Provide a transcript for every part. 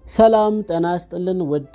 ሰላም ጤና ይስጥልን ውድ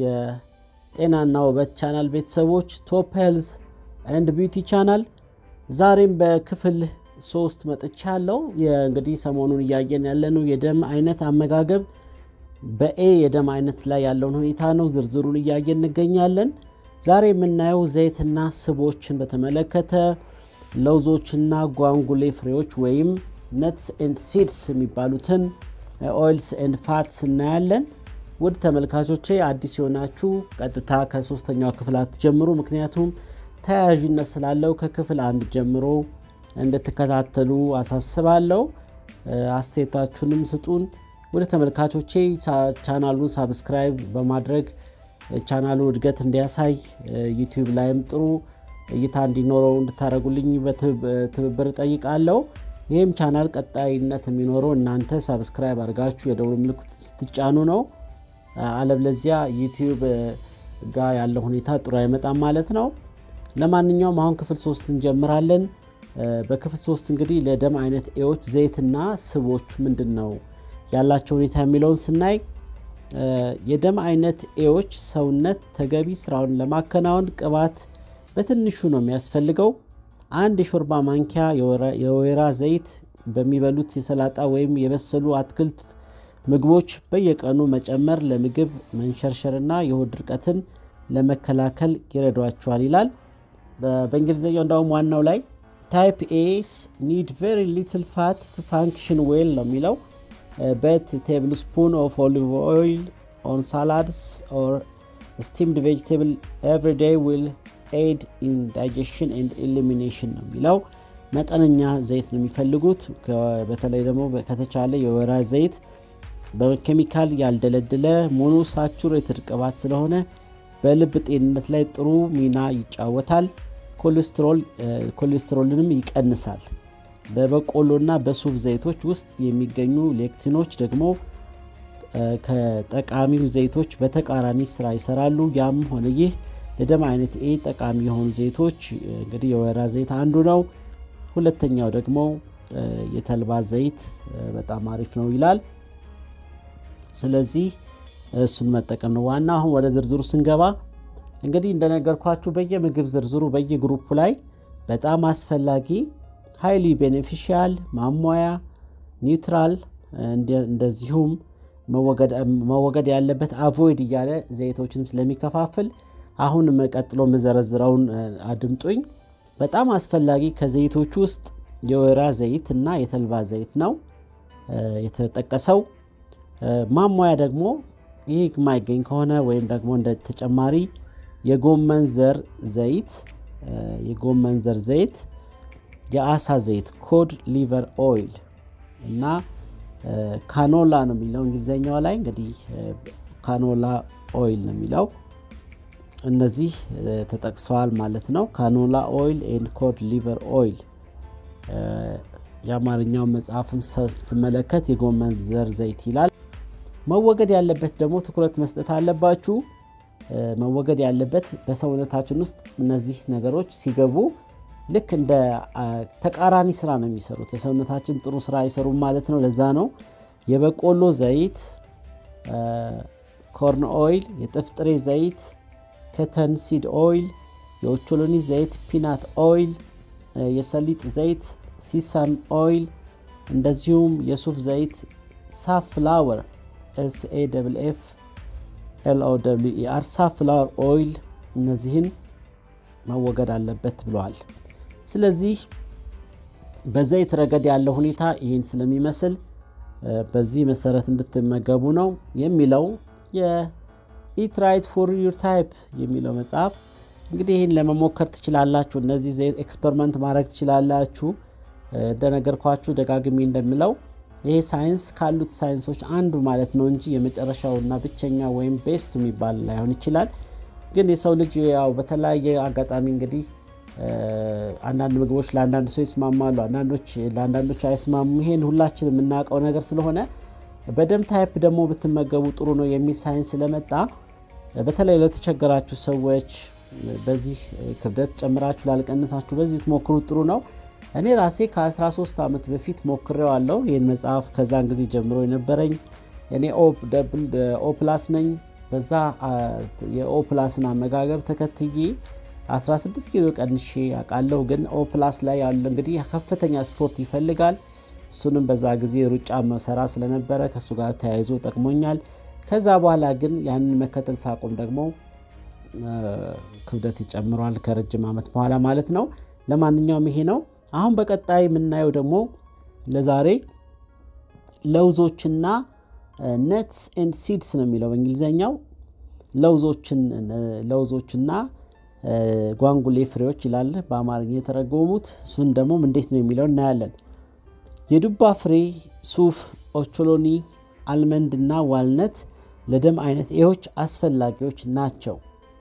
የጤናና ውበት ቻናል ቤተሰቦች ቶፕ ሄልዝ ኤንድ ቢዩቲ ቻናል ዛሬም በክፍል ሶስት መጥቻ ያለው እንግዲህ ሰሞኑን እያየን ያለነው የደም አይነት አመጋገብ በኤ የደም አይነት ላይ ያለውን ሁኔታ ነው። ዝርዝሩን እያየን እንገኛለን። ዛሬ የምናየው ዘይትና ስቦችን በተመለከተ ለውዞችና ጓንጉሌ ፍሬዎች ወይም ነትስ ኤንድ ሲድስ የሚባሉትን ኦይልስ ኤንድ ፋትስ እናያለን። ውድ ተመልካቾቼ አዲስ የሆናችሁ ቀጥታ ከሶስተኛው ክፍል አትጀምሩ፣ ምክንያቱም ተያያዥነት ስላለው ከክፍል አንድ ጀምሮ እንድትከታተሉ አሳስባለሁ። አስተያየታችሁንም ስጡን። ወደ ተመልካቾቼ ቻናሉን ሳብስክራይብ በማድረግ ቻናሉ እድገት እንዲያሳይ ዩቲዩብ ላይም ጥሩ እይታ እንዲኖረው እንድታደርጉልኝ በትብብር ጠይቃለሁ። ይህም ቻናል ቀጣይነት የሚኖረው እናንተ ሳብስክራይብ አድርጋችሁ የደውል ምልክት ስትጫኑ ነው። አለበለዚያ ዩቲዩብ ጋር ያለው ሁኔታ ጥሩ አይመጣም ማለት ነው። ለማንኛውም አሁን ክፍል ሶስት እንጀምራለን። በክፍል ሶስት እንግዲህ ለደም አይነት ኤዎች ዘይትና ስቦች ምንድን ነው ያላቸው ሁኔታ የሚለውን ስናይ የደም አይነት ኤዎች ሰውነት ተገቢ ስራውን ለማከናወን ቅባት በትንሹ ነው የሚያስፈልገው። አንድ የሾርባ ማንኪያ የወይራ ዘይት በሚበሉት የሰላጣ ወይም የበሰሉ አትክልት ምግቦች በየቀኑ መጨመር ለምግብ መንሸርሸርና የሆድ ድርቀትን ለመከላከል ይረዷቸዋል ይላል። በእንግሊዝኛው እንዳውም ዋናው ላይ ታይፕ ኤስ ኒድ ቬሪ ሊትል ፋት ቱ ፋንክሽን ዌል ነው የሚለው በት ቴብል ስፑን ኦፍ ኦሊቭ ኦይል ኦን ሳላድስ ኦር ስቲምድ ቬጅቴብል ኤቭሪ ዴይ ዊል ኤድ ኢን ዳይጀሽን ኤንድ ኢሊሚኔሽን ነው የሚለው። መጠነኛ ዘይት ነው የሚፈልጉት። በተለይ ደግሞ ከተቻለ የወይራ ዘይት በኬሚካል ያልደለደለ ሞኖ ሳቹሬትድ ቅባት ስለሆነ በልብ ጤንነት ላይ ጥሩ ሚና ይጫወታል። ኮሌስትሮልንም ይቀንሳል። በበቆሎና በሱፍ ዘይቶች ውስጥ የሚገኙ ሌክቲኖች ደግሞ ከጠቃሚው ዘይቶች በተቃራኒ ስራ ይሰራሉ። ያም ሆነ ይህ ለደም አይነት ኤ ጠቃሚ የሆኑ ዘይቶች እንግዲህ የወይራ ዘይት አንዱ ነው። ሁለተኛው ደግሞ የተልባ ዘይት በጣም አሪፍ ነው ይላል። ስለዚህ እሱን መጠቀም ነው ዋና። አሁን ወደ ዝርዝሩ ስንገባ እንግዲህ እንደነገርኳችሁ በየምግብ ዝርዝሩ በየግሩፑ ላይ በጣም አስፈላጊ ሃይሊ ቤኔፊሻል፣ ማሟያ፣ ኒውትራል እንደዚሁም መወገድ ያለበት አቮይድ እያለ ዘይቶችንም ስለሚከፋፍል አሁን ቀጥሎ የምዘረዝረውን አድምጡኝ። በጣም አስፈላጊ ከዘይቶች ውስጥ የወይራ ዘይት እና የተልባ ዘይት ነው የተጠቀሰው። ማሟያ ደግሞ ይህ የማይገኝ ከሆነ ወይም ደግሞ እንደ ተጨማሪ የጎመን ዘር ዘይት የጎመን ዘር ዘይት፣ የአሳ ዘይት ኮድ ሊቨር ኦይል እና ካኖላ ነው የሚለው እንግሊዝኛው ላይ እንግዲህ ካኖላ ኦይል ነው የሚለው እነዚህ ተጠቅሰዋል ማለት ነው። ካኖላ ኦይል ኤንድ ኮድ ሊቨር ኦይል። የአማርኛው መጽሐፍም ስመለከት የጎመን ዘር ዘይት ይላል። መወገድ ያለበት ደግሞ ትኩረት መስጠት አለባችሁ። መወገድ ያለበት በሰውነታችን ውስጥ እነዚህ ነገሮች ሲገቡ ልክ እንደ ተቃራኒ ስራ ነው የሚሰሩት። የሰውነታችን ጥሩ ስራ አይሰሩም ማለት ነው። ለዛ ነው የበቆሎ ዘይት፣ ኮርን ኦይል፣ የጥፍጥሬ ዘይት ከተን ሲድ ኦይል፣ የኦቾሎኒ ዘይት፣ ፒናት ኦይል፣ የሰሊጥ ዘይት ሲሳም ኦይል፣ እንደዚሁም የሱፍ ዘይት ሳፍላወር ኤስኤ ደብል ኤፍ ኤልኦ ደብል ኢአር ሳፍላወር ኦይል እነዚህን መወገድ አለበት ብለዋል። ስለዚህ በዘይት ረገድ ያለው ሁኔታ ይህን ስለሚመስል በዚህ መሰረት እንድትመገቡ ነው የሚለው ኢት ራይት ፎር ዩር ታይፕ የሚለው መጽሐፍ እንግዲህ ይህን ለመሞከር ትችላላችሁ። እነዚህ ዘይት ኤክስፐሪመንት ማድረግ ትችላላችሁ። እንደነገርኳችሁ ደጋግሜ እንደምለው ይሄ ሳይንስ ካሉት ሳይንሶች አንዱ ማለት ነው እንጂ የመጨረሻውና ብቸኛ ወይም ቤስት የሚባል ላይሆን ይችላል። ግን የሰው ልጅ ያው በተለያየ አጋጣሚ እንግዲህ አንዳንድ ምግቦች ለአንዳንድ ሰው ይስማማሉ፣ አንዳንዶች ለአንዳንዶች አይስማሙ። ይሄን ሁላችን የምናውቀው ነገር ስለሆነ በደም ታይፕ ደግሞ ብትመገቡ ጥሩ ነው የሚል ሳይንስ ስለመጣ በተለይ ለተቸገራችሁ ሰዎች በዚህ ክብደት ጨምራችሁ ላልቀንሳችሁ በዚህ ትሞክሩት ጥሩ ነው። እኔ ራሴ ከ13 ዓመት በፊት ሞክሬዋለሁ ይህን መጽሐፍ ከዛን ጊዜ ጀምሮ የነበረኝ እኔ ኦ ፕላስ ነኝ። በዛ የኦ ፕላስን አመጋገብ ተከትዬ 16 ኪሎ ቀንሼ አውቃለሁ። ግን ኦ ፕላስ ላይ ያለ እንግዲህ ከፍተኛ ስፖርት ይፈልጋል። እሱንም በዛ ጊዜ ሩጫ መሰራ ስለነበረ ከእሱ ጋር ተያይዞ ጠቅሞኛል። ከዛ በኋላ ግን ያንን መከተል ሳቆም ደግሞ ክብደት ይጨምሯል ከረጅም ዓመት በኋላ ማለት ነው። ለማንኛውም ይሄ ነው። አሁን በቀጣይ የምናየው ደግሞ ለዛሬ ለውዞችና ነትስ ኤንድ ሲድስ ነው የሚለው በእንግሊዝኛው ለውዞችና ጓንጉሌ ፍሬዎች ይላል በአማርኛ የተረጎሙት። እሱን ደግሞ እንዴት ነው የሚለው እናያለን። የዱባ ፍሬ፣ ሱፍ፣ ኦቾሎኒ፣ አልመንድ እና ዋልነት ለደም አይነት ኤዎች አስፈላጊዎች ናቸው።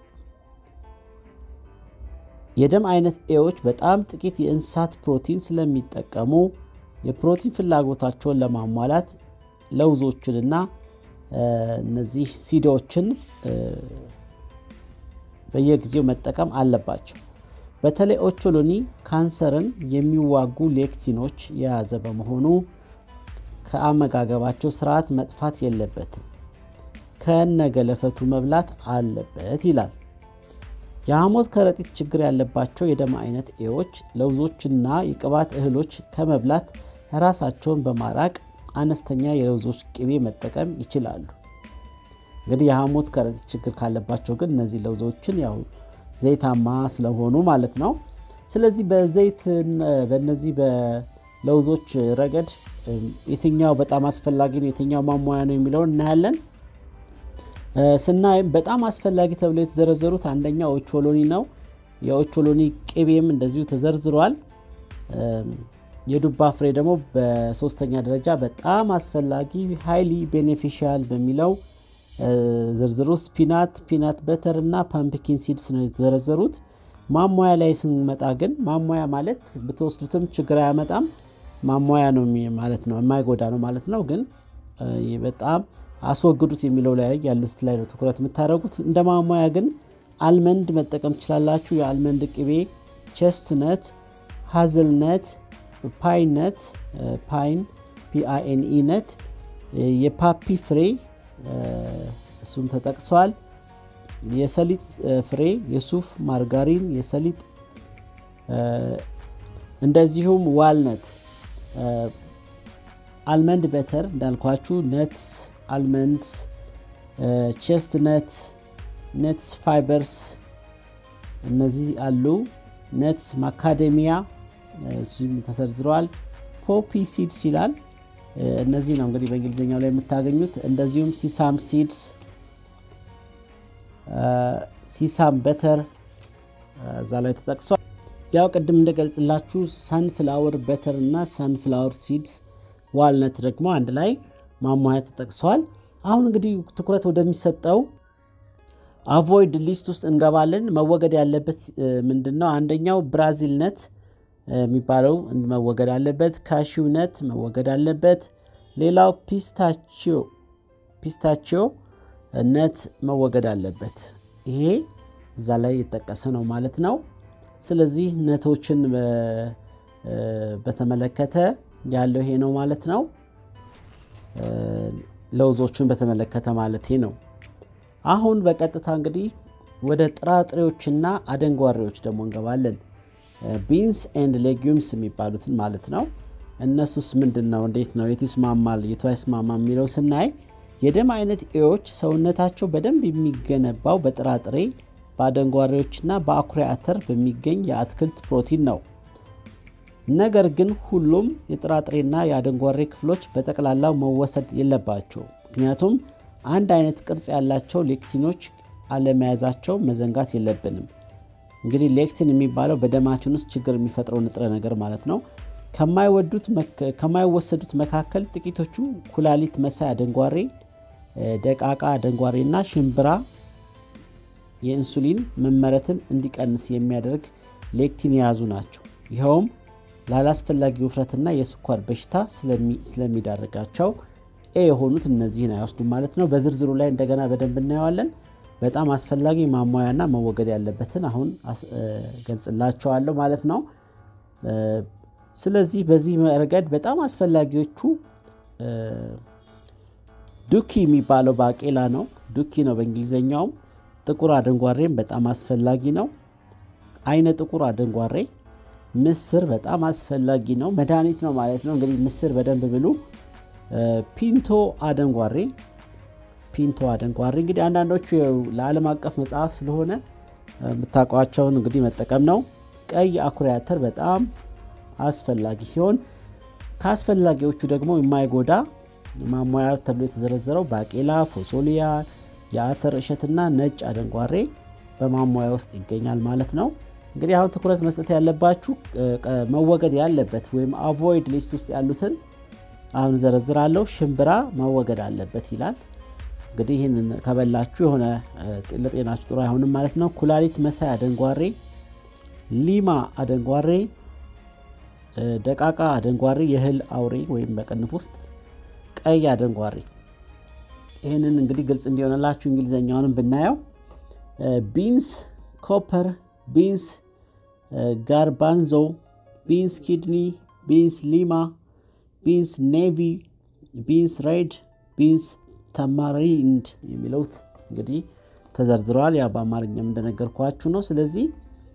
የደም አይነት ኤዎች በጣም ጥቂት የእንስሳት ፕሮቲን ስለሚጠቀሙ የፕሮቲን ፍላጎታቸውን ለማሟላት ለውዞችንና እነዚህ ሲዶችን በየጊዜው መጠቀም አለባቸው። በተለይ ኦቾሎኒ ካንሰርን የሚዋጉ ሌክቲኖች የያዘ በመሆኑ ከአመጋገባቸው ስርዓት መጥፋት የለበትም፣ ከነገለፈቱ መብላት አለበት ይላል። የሐሞት ከረጢት ችግር ያለባቸው የደም አይነት ኤዎች ለውዞችና የቅባት እህሎች ከመብላት ራሳቸውን በማራቅ አነስተኛ የለውዞች ቅቤ መጠቀም ይችላሉ። እንግዲህ የሐሞት ከረጢት ችግር ካለባቸው ግን እነዚህ ለውዞችን ያው ዘይታማ ስለሆኑ ማለት ነው። ስለዚህ በዘይት በእነዚህ በለውዞች ረገድ የትኛው በጣም አስፈላጊ ነው፣ የትኛው ማሟያ ነው የሚለውን እናያለን። ስናይም በጣም አስፈላጊ ተብለው የተዘረዘሩት አንደኛው ኦቾሎኒ ነው። የኦቾሎኒ ቅቤም እንደዚሁ ተዘርዝሯል። የዱባ ፍሬ ደግሞ በሶስተኛ ደረጃ በጣም አስፈላጊ ሃይሊ ቤኔፊሻል በሚለው ዝርዝር ውስጥ ፒናት፣ ፒናት በተር እና ፓምፕኪን ሲድስ ነው የተዘረዘሩት። ማሟያ ላይ ስንመጣ ግን ማሟያ ማለት ብትወስዱትም ችግር አያመጣም። ማሟያ ነው ማለት ነው፣ የማይጎዳ ነው ማለት ነው። ግን በጣም አስወግዱት የሚለው ላይ ያሉት ላይ ነው ትኩረት የምታደርጉት። እንደ ማሟያ ግን አልመንድ መጠቀም ትችላላችሁ። የአልመንድ ቅቤ፣ ቸስትነት፣ ሀዝልነት፣ ፓይነት ፓይን ፒአይኤንኢ ነት፣ የፓፒ ፍሬ እሱም ተጠቅሷል። የሰሊጥ ፍሬ፣ የሱፍ ማርጋሪን፣ የሰሊጥ እንደዚሁም ዋልነት፣ አልመንድ በተር እንዳልኳችሁ ነትስ አልመንድ ቼስት ነት ነትስ ፋይበርስ እነዚህ አሉ። ነትስ ማካዴሚያ እሱም ተሰርዝረዋል። ፖፒ ሲድስ ይላል። እነዚህ ነው እንግዲህ በእንግሊዝኛው ላይ የምታገኙት። እንደዚሁም ሲሳም ሲድስ፣ ሲሳም በተር እዛ ላይ ተጠቅሷል። ያው ቅድም እንደገልጽላችሁ ሳንፍላወር በተር እና ሳንፍላወር ሲድስ፣ ዋልነት ደግሞ አንድ ላይ ማሟያ ተጠቅሰዋል። አሁን እንግዲህ ትኩረት ወደሚሰጠው አቮይድ ሊስት ውስጥ እንገባለን። መወገድ ያለበት ምንድን ነው? አንደኛው ብራዚል ነት የሚባለው መወገድ አለበት። ካሺው ነት መወገድ አለበት። ሌላው ፒስታቺዮ ፒስታቺዮ ነት መወገድ አለበት። ይሄ እዛ ላይ የጠቀሰ ነው ማለት ነው። ስለዚህ ነቶችን በተመለከተ ያለው ይሄ ነው ማለት ነው። ለውዞችን በተመለከተ ማለት ነው። አሁን በቀጥታ እንግዲህ ወደ ጥራጥሬዎችና አደንጓሬዎች ደግሞ እንገባለን። ቢንስ ኤንድ ሌጊዩምስ የሚባሉትን ማለት ነው። እነሱስ ምንድን ነው? እንዴት ነው? የቱ ይስማማል፣ የቱ አይስማማ የሚለው ስናይ የደም አይነት ኤዎች ሰውነታቸው በደንብ የሚገነባው በጥራጥሬ በአደንጓሬዎችና በአኩሪ አተር በሚገኝ የአትክልት ፕሮቲን ነው። ነገር ግን ሁሉም የጥራጥሬና የአደንጓሬ ክፍሎች በጠቅላላው መወሰድ የለባቸው። ምክንያቱም አንድ አይነት ቅርጽ ያላቸው ሌክቲኖች አለመያዛቸው መዘንጋት የለብንም። እንግዲህ ሌክቲን የሚባለው በደማችን ውስጥ ችግር የሚፈጥረው ንጥረ ነገር ማለት ነው። ከማይወሰዱት መካከል ጥቂቶቹ ኩላሊት መሳይ አደንጓሬ፣ ደቃቃ አደንጓሬና ሽምብራ የኢንሱሊን መመረትን እንዲቀንስ የሚያደርግ ሌክቲን የያዙ ናቸው። ይኸውም ላላስፈላጊ ውፍረትና የስኳር በሽታ ስለሚዳርጋቸው ኤ የሆኑት እነዚህን አይወስዱም ማለት ነው። በዝርዝሩ ላይ እንደገና በደንብ እናየዋለን። በጣም አስፈላጊ ማሟያና መወገድ ያለበትን አሁን ገልጽላቸዋለሁ ማለት ነው። ስለዚህ በዚህ ረገድ በጣም አስፈላጊዎቹ ዱኪ የሚባለው ባቄላ ነው። ዱኪ ነው በእንግሊዝኛውም። ጥቁር አደንጓሬም በጣም አስፈላጊ ነው። አይነ ጥቁር አደንጓሬ፣ ምስር በጣም አስፈላጊ ነው። መድኃኒት ነው ማለት ነው። እንግዲህ ምስር በደንብ ብሉ። ፒንቶ አደንጓሬ ፒንቶ አደንጓሬ እንግዲህ አንዳንዶቹ ለዓለም አቀፍ መጽሐፍ ስለሆነ የምታውቋቸውን እንግዲህ መጠቀም ነው። ቀይ አኩሪ አተር በጣም አስፈላጊ ሲሆን ከአስፈላጊዎቹ ደግሞ የማይጎዳ ማሟያ ተብሎ የተዘረዘረው ባቄላ፣ ፎሶሊያ፣ የአተር እሸትና ነጭ አደንጓሬ በማሟያ ውስጥ ይገኛል ማለት ነው። እንግዲህ አሁን ትኩረት መስጠት ያለባችሁ መወገድ ያለበት ወይም አቮይድ ሊስት ውስጥ ያሉትን አሁን ዘረዝራለሁ። ሽምብራ መወገድ አለበት ይላል። እንግዲህ ይህንን ከበላችሁ የሆነ ለጤናችሁ ጥሩ አይሆንም ማለት ነው። ኩላሊት መሳይ አደንጓሬ፣ ሊማ አደንጓሬ፣ ደቃቃ አደንጓሬ፣ የእህል አውሬ ወይም በቅንፍ ውስጥ ቀይ አደንጓሬ። ይህንን እንግዲህ ግልጽ እንዲሆንላችሁ እንግሊዝኛውንም ብናየው ቢንስ ኮፐር፣ ቢንስ ጋርባንዞ፣ ቢንስ ኪድኒ፣ ቢንስ ሊማ፣ ቢንስ ኔቪ፣ ቢንስ ሬድ፣ ቢንስ ተማሪንድ የሚለውት እንግዲህ ተዘርዝረዋል። ያ በአማርኛም እንደነገርኳችሁ ነው። ስለዚህ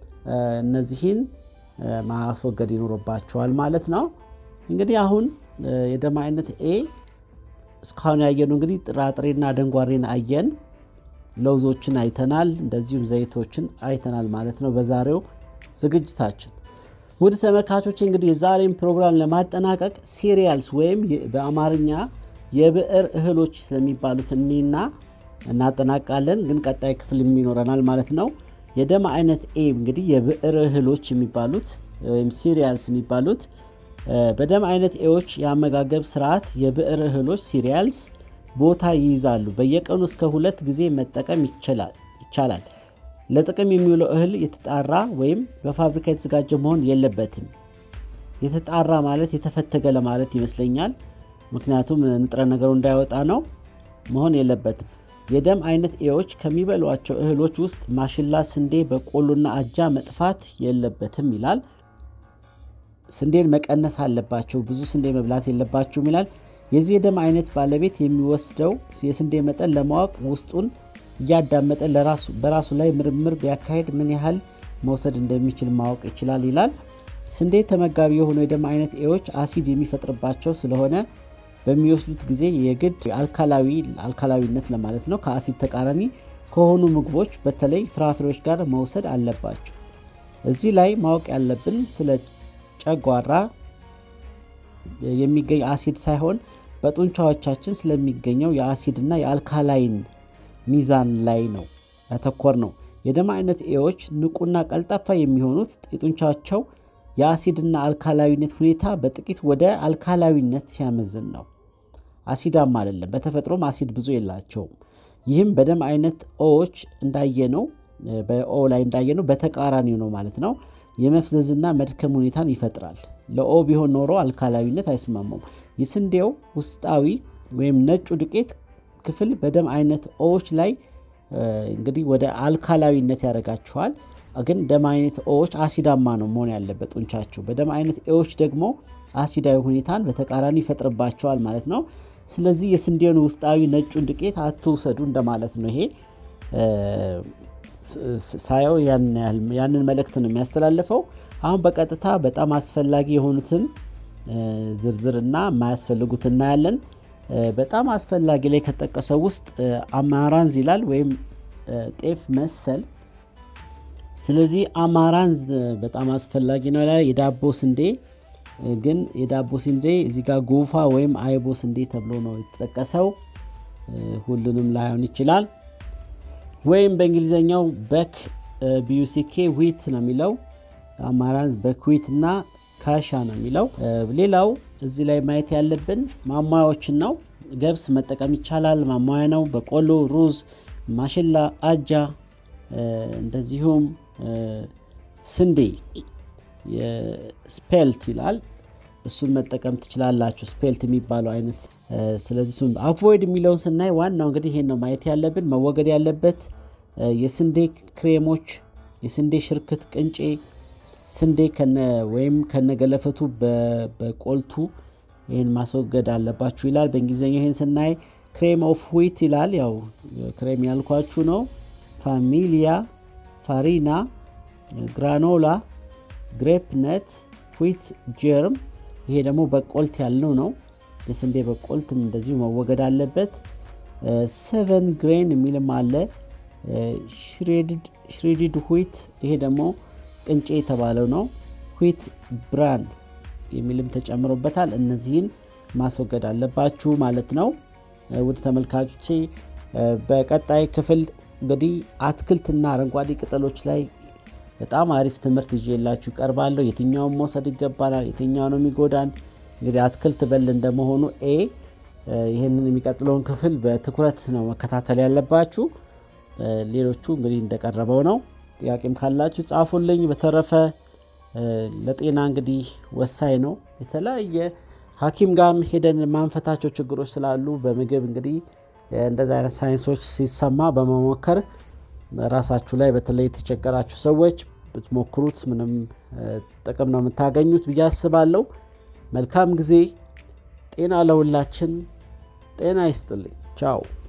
እነዚህን ማስወገድ ይኖርባቸዋል ማለት ነው። እንግዲህ አሁን የደም አይነት ኤ እስካሁን ያየነው እንግዲህ ጥራጥሬና አደንጓሬን አየን፣ ለውዞችን አይተናል፣ እንደዚሁም ዘይቶችን አይተናል ማለት ነው በዛሬው ዝግጅታችን። ውድ ተመልካቾች እንግዲህ የዛሬን ፕሮግራም ለማጠናቀቅ ሲሪያልስ ወይም በአማርኛ የብዕር እህሎች ስለሚባሉት እኒና እናጠናቃለን። ግን ቀጣይ ክፍል ይኖረናል ማለት ነው። የደም አይነት ኤ እንግዲህ የብዕር እህሎች የሚባሉት ወይም ሲሪያልስ የሚባሉት በደም አይነት ኤዎች የአመጋገብ ስርዓት የብዕር እህሎች ሲሪያልስ ቦታ ይይዛሉ። በየቀኑ እስከ ሁለት ጊዜ መጠቀም ይቻላል። ለጥቅም የሚውለው እህል የተጣራ ወይም በፋብሪካ የተዘጋጀ መሆን የለበትም። የተጣራ ማለት የተፈተገ ለማለት ይመስለኛል። ምክንያቱም ንጥረ ነገሩ እንዳይወጣ ነው። መሆን የለበትም። የደም አይነት ኤዎች ከሚበሏቸው እህሎች ውስጥ ማሽላ፣ ስንዴ፣ በቆሎና አጃ መጥፋት የለበትም ይላል። ስንዴን መቀነስ አለባቸው። ብዙ ስንዴ መብላት የለባቸውም ይላል። የዚህ የደም አይነት ባለቤት የሚወስደው የስንዴ መጠን ለማወቅ ውስጡን እያዳመጠ በራሱ ላይ ምርምር ቢያካሄድ ምን ያህል መውሰድ እንደሚችል ማወቅ ይችላል ይላል። ስንዴ ተመጋቢ የሆኑ የደም አይነት ኤዎች አሲድ የሚፈጥርባቸው ስለሆነ በሚወስዱት ጊዜ የግድ አልካላዊ አልካላዊነት ለማለት ነው ከአሲድ ተቃራኒ ከሆኑ ምግቦች በተለይ ፍራፍሬዎች ጋር መውሰድ አለባቸው። እዚህ ላይ ማወቅ ያለብን ስለ ጨጓራ የሚገኝ አሲድ ሳይሆን በጡንቻዎቻችን ስለሚገኘው የአሲድና የአልካላይን ሚዛን ላይ ነው ያተኮር ነው። የደም አይነት ኤዎች ንቁና ቀልጣፋ የሚሆኑት የጡንቻቸው የአሲድና አልካላዊነት ሁኔታ በጥቂት ወደ አልካላዊነት ሲያመዝን ነው። አሲዳማ አይደለም። በተፈጥሮም አሲድ ብዙ የላቸውም። ይህም በደም አይነት ኦዎች እንዳየነው በኦ ላይ እንዳየነው በተቃራኒው ነው ማለት ነው። የመፍዘዝና መድከም ሁኔታን ይፈጥራል። ለኦ ቢሆን ኖሮ አልካላዊነት አይስማማውም። የስንዴው ውስጣዊ ወይም ነጩ ዱቄት ክፍል በደም አይነት ኦዎች ላይ እንግዲህ ወደ አልካላዊነት ያደርጋቸዋል። ግን ደም አይነት ኤዎች አሲዳማ ነው መሆን ያለበት ጡንቻቸው። በደም አይነት ኤዎች ደግሞ አሲዳዊ ሁኔታን በተቃራኒ ይፈጥርባቸዋል ማለት ነው። ስለዚህ የስንዴውን ውስጣዊ ነጩን ዱቄት አትውሰዱ እንደማለት ነው። ይሄ ሳየው ያንን መልእክት ነው የሚያስተላልፈው። አሁን በቀጥታ በጣም አስፈላጊ የሆኑትን ዝርዝርና የማያስፈልጉት እናያለን። በጣም አስፈላጊ ላይ ከተጠቀሰው ውስጥ አማራንዝ ይላል ወይም ጤፍ መሰል ስለዚህ አማራንዝ በጣም አስፈላጊ ነው ይላል። የዳቦ ስንዴ ግን የዳቦ ስንዴ እዚህ ጋር ጎፋ ወይም አይቦ ስንዴ ተብሎ ነው የተጠቀሰው። ሁሉንም ላይሆን ይችላል። ወይም በእንግሊዝኛው በክ ቢዩሲኬ ዊት ነው የሚለው። አማራንዝ በክዊት እና ካሻ ነው የሚለው። ሌላው እዚህ ላይ ማየት ያለብን ማሟያዎችን ነው። ገብስ መጠቀም ይቻላል፣ ማሟያ ነው። በቆሎ፣ ሩዝ፣ ማሽላ፣ አጃ እንደዚሁም ስንዴ ስፔልት ይላል። እሱን መጠቀም ትችላላችሁ፣ ስፔልት የሚባለው አይነት። ስለዚህ እሱን አቮይድ የሚለውን ስናይ ዋናው እንግዲህ ይሄን ነው ማየት ያለብን። መወገድ ያለበት የስንዴ ክሬሞች፣ የስንዴ ሽርክት፣ ቅንጬ፣ ስንዴ ወይም ከነገለፈቱ በቆልቱ ይህን ማስወገድ አለባችሁ ይላል። በእንግሊዝኛው ይህን ስናይ ክሬም ኦፍ ዊት ይላል። ያው ክሬም ያልኳችሁ ነው። ፋሚሊያ፣ ፋሪና፣ ግራኖላ፣ ግሬፕ ነት፣ ዊት ጀርም ይሄ ደግሞ በቆልት ያልነው ነው። የስንዴ በቆልትም እንደዚሁ መወገድ አለበት። ሰቨን ግሬን የሚልም አለ። ሽሬድድ ዊት ይሄ ደግሞ ቅንጬ የተባለው ነው። ዊት ብራን የሚልም ተጨምሮበታል። እነዚህን ማስወገድ አለባችሁ ማለት ነው። ውድ ተመልካቾቼ በቀጣይ ክፍል እንግዲህ አትክልትና አረንጓዴ ቅጠሎች ላይ በጣም አሪፍ ትምህርት ይዤላችሁ ቀርባለሁ። የትኛውን መውሰድ ይገባናል፣ የትኛው ነው የሚጎዳን። እንግዲህ አትክልት በል እንደመሆኑ ኤ ይህንን የሚቀጥለውን ክፍል በትኩረት ነው መከታተል ያለባችሁ። ሌሎቹ እንግዲህ እንደቀረበው ነው። ጥያቄም ካላችሁ ጻፉልኝ። በተረፈ ለጤና እንግዲህ ወሳኝ ነው። የተለያየ ሐኪም ጋርም ሄደን ማንፈታቸው ችግሮች ስላሉ በምግብ እንግዲህ እንደዚህ አይነት ሳይንሶች ሲሰማ በመሞከር ራሳችሁ ላይ በተለይ የተቸገራችሁ ሰዎች ብትሞክሩት ምንም ጥቅም ነው የምታገኙት ብዬ አስባለሁ። መልካም ጊዜ። ጤና ለሁላችን። ጤና ይስጥልኝ። ቻው